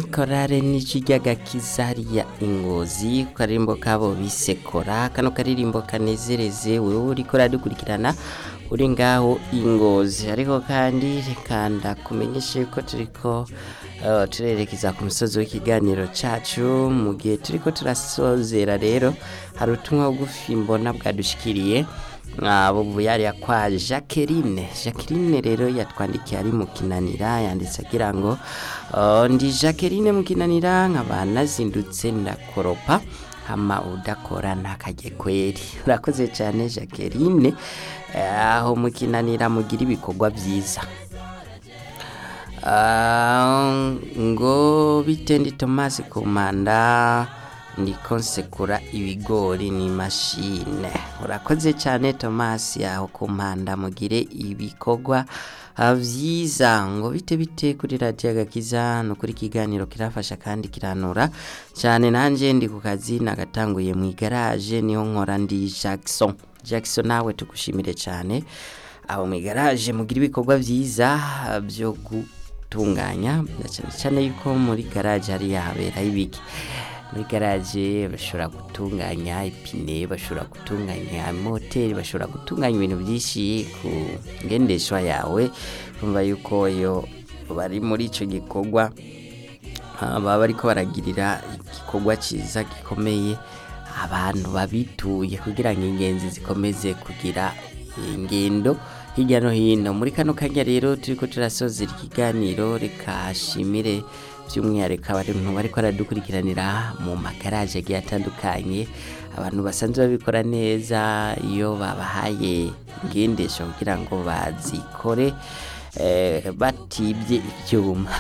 korale n'ijyagakiza hariya ingozi ku karirimbo kabo bisekora kano karirimbo kanezereze wewe uriko uradukurikirana uri ngaho ingozi ariko kandi reka ndakumenyeshe ko turiko uh, turerekeza ku musozi w'ikiganiro cacu mu gihe turiko turasozera rero hari ubutumwa bugufi mbona bwadushikiriye bubuyariya kwa jacqueline jacqueline rero yatwandikiye ari mu kinanira yanditse agira ngo uh, ndi jacqueline mu kinanira nkaba nazindutse ndakoropa hama udakora ntakajye kweri urakoze cyane jacqueline eh, aho mu kinanira mugira ibikorwa byiza Ah, ngo bitendi tomasi kumanda ndiko nsekura ibigori ni mashine urakoze cyane tomasi aho kumpanda mugire ibikorwa ah, vyiza ngo bite bite kuri radiyo agakiza no kuri kiganiro kirafasha kandi kiranura cyane nanje ndi ku kazi nagatanguye mu igaraje niho nkora ndi Jackson Jackson nawe tugushimire cyane aho mu igaraje mugira ibikorwa vyiza ah, byo gutunganya na cyane cyane yuko muri garaje hari habera ibiki muri garaje bashobora gutunganya ipine bashobora gutunganya moteri bashobora gutunganya ibintu byinshi ku ngendeshwa yawe urumva yuko iyo bari muri icyo gikorwa ah, baba bariko baragirira igikorwa cyiza gikomeye abantu babituye kugira ngo ingenzi zikomeze kugira ingendo hirya no hino muri kano kanya rero turiko turasozera ikiganiro reka shimire by'umwihariko abantu bariko baradukurikiranira mu magaraje agiye atandukanye abantu basanzwe babikora neza iyo babahaye ingendesho kugira ngo bazikore eh, batibye ibyuma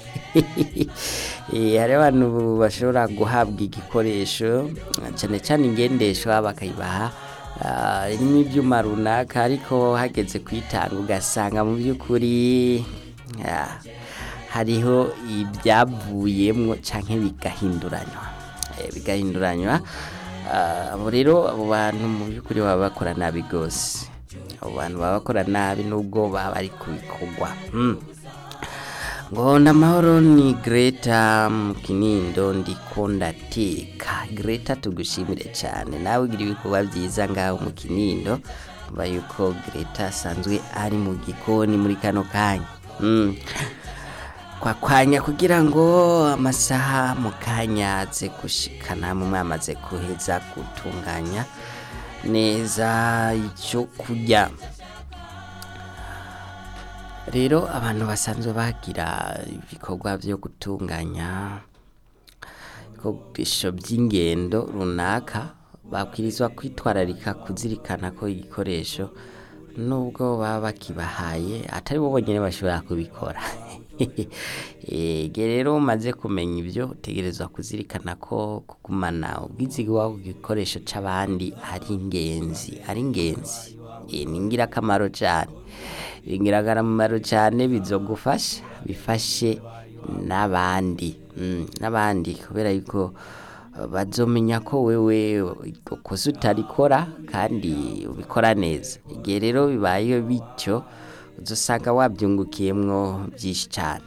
Eh, hari abantu bashobora guhabwa igikoresho cyane cyane ingendeshwa bakayibaha ah, irimo ibyuma runaka ariko hageze kuyitanga ugasanga mu by'ukuri ah, hariho ibyavuyemwo canke bigahinduranywa Eh, bigahinduranywa Ah, abo rero abo bantu mu by'ukuri baba bakora nabi rwose abo bantu baba bakora nabi nubwo baba bari kubikorwa mm. ngo ndamahoro ni greta mu kinindo ndiko ndateka greta tugushimire cyane nawe ugira ibikorwa byiza ngaho mu kinindo mba yuko greta asanzwe ari mu gikoni muri kano kanya mm. kwakwanya kugira ngo amasaha mu kanya aze gushikana mu mwamaze kuheza gutunganya neza icyo kurya rero abantu basanzwe bagira ibikorwa byo gutunganya ibikoresho by'ingendo runaka babwirizwa kwitwararika kuzirikana ko igikoresho nubwo baba bakibahaye atari bo bonyine bashobora kubikora ege rero umaze kumenya ibyo utegerezwa kuzirikana ko kugumana ubwizigwa ku gikoresho c'abandi ari ingenzi ari ingenzi Eh, ni ingirakamaro cyane ni ingirakamaro cyane bizogufasha bifashe n'abandi Mm, n'abandi kubera yuko uh, bazomenya ko wewe kosa utarikora kandi ubikora neza igihe rero bibaye bityo uzosanga wabyungukiyemwo byinshi cyane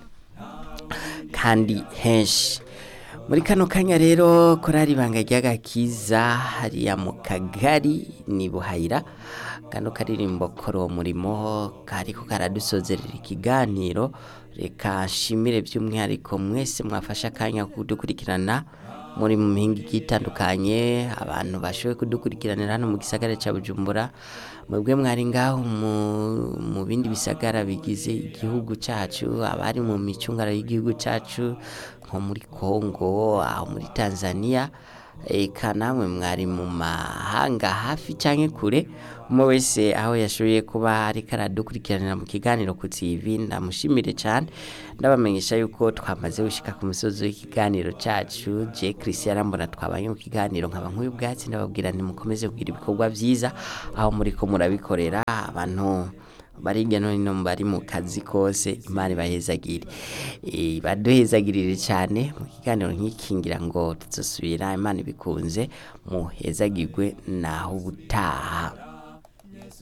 kandi henshi muri kano kanya rero korari ibanga ry'agakiza hariya mu kagari ni buhayira kano karirimbo kora uwo murimo kariko karadusozerera ikiganiro reka nshimire by'umwihariko mwese mwafashe akanya kudukurikirana muri mu mihinga igiye itandukanye abantu bashoboye kudukurikiranira hano mu gisagara cya bujumbura mwebwe mwari ngaho mu- mu bindi bisagara bigize igihugu cyacu abari mu micungara y'igihugu cyacu nko muri kongo aho muri tanzania eka namwe mwari mu mahanga hafi cyangwa kure umwe wese aho yashoboye kuba ariko aradukurikiranira mu kiganiro ku tv ndamushimire cyane ndabamenyesha yuko twamaze gushika ku musozi w'ikiganiro cyacu je christian mbona twabanye mu kiganiro nkaba nk'uyu bwatsi ndababwira ntimukomeze kugira ibikorwa byiza aho muri ko murabikorera abantu bari hirya no hino bari mu kazi kose imana ibahezagire Eh, baduhezagirire cyane mu kiganiro nk'iki ngira ngo tuzosubira imana ibikunze muhezagirwe naho ubutaha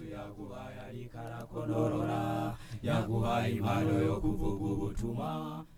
yaguhaye impano yo kuvuga ubutumwa